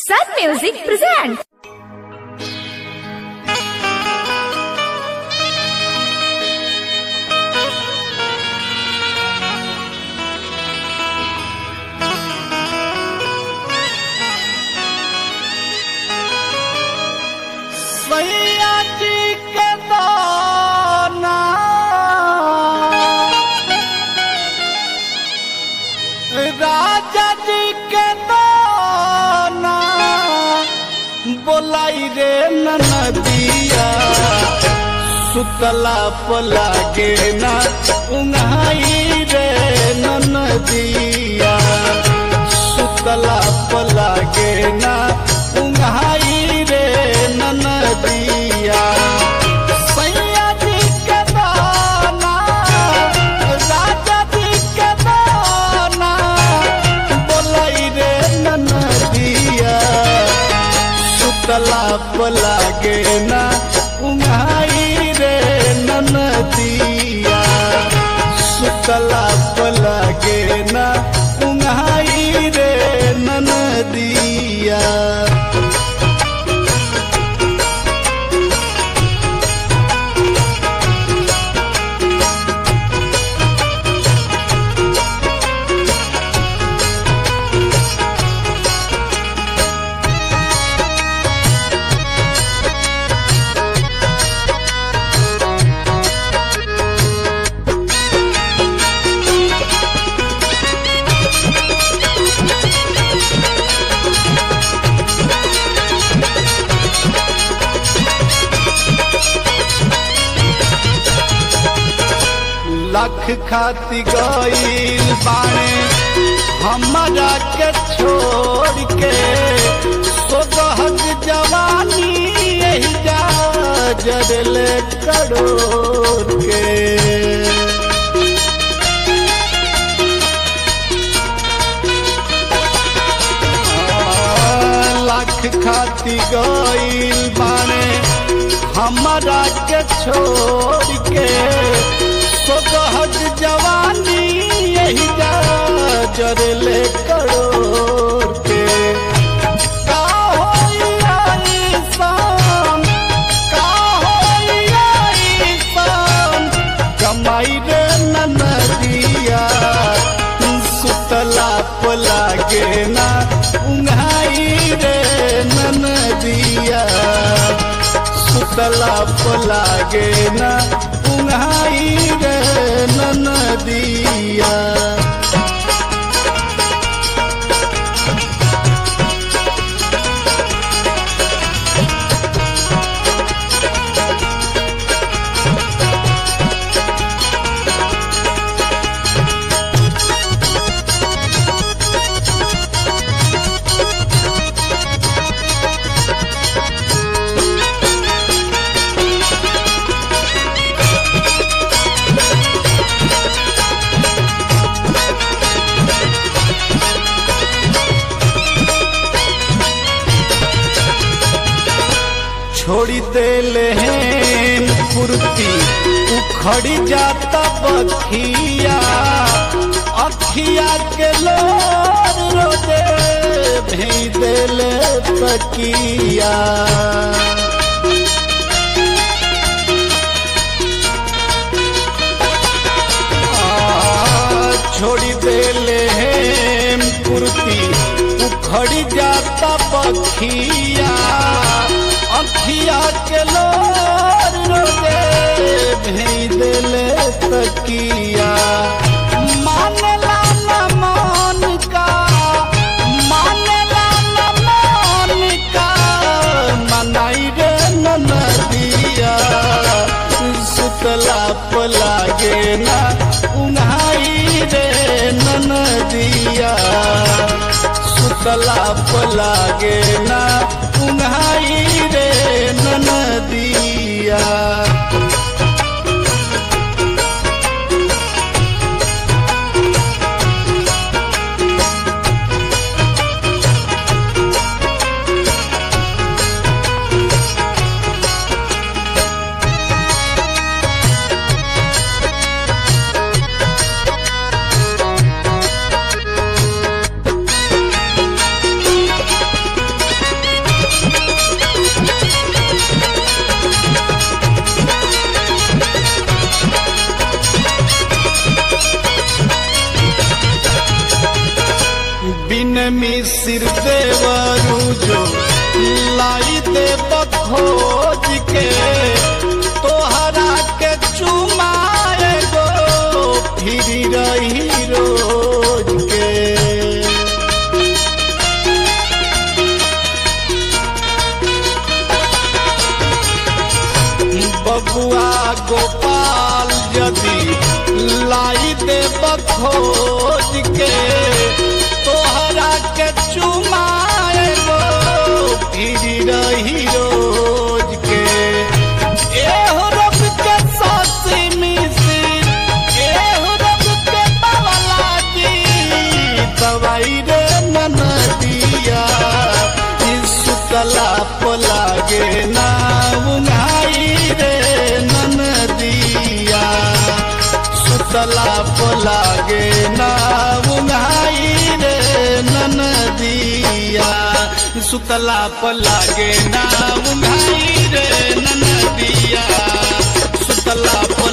Sun Music presents. सैया जी के दाना राजा जी के दाना बोलाई रे नदिया सुतला पला के ना उंगाई रे नदिया सुतला पला के ना उंगाई रे नदिया सैया जी के दाना राजा जी के दाना बोलाई रे नदिया सुतला पला के ना उंगाई रे नदिया सुतला पला के ना उंगाई रे नदिया लख खाती गईल बाणे हमारा के छोड़ के सोगहक जवानी यही जा जरले करोड़ के लाख खाती गईल बाणे हमारा के छोड़ के सोगहज जवानी यही जा जरले करोड़ के का होई आई शाम, का होई आई शाम, कमाई रे ननदिया सुतला पला के ना उंघाई रे ननदिया सुतला पला के ना उंघाई रे ननदिया छोड़ी देले हैं फुर्ती उखड़ी जाता बखिया अखिया के लोर रोजे भेज देले तकिया आ, छोड़ी देले हैं कुर्ती उखड़ी जाता पखिया अखिया के लोर रोजे भेज देले तकिया मानेला न मान का मानेला न मान का मनाई रे नदिया सुतला पला गे ना उन्हाई रे नदिया सुतला पला गे ना उन्हाई रे नदिया खोज के तोहरा के चुमाए गो फिर रही रोज के बबुआ गोपाल यदि लाई दे खोज के तोहरा के चुमाए गो फिर रही रोज के एहो रब के सासी मिसी एहो रब के बावला जी दवाई रे ननदिया सुतला पलागे ना उंगाई रे ननदिया सुतला पलागे ना उंगाई रे ननदिया सुतला पलागे ना उंगाई रे ननदिया सुतला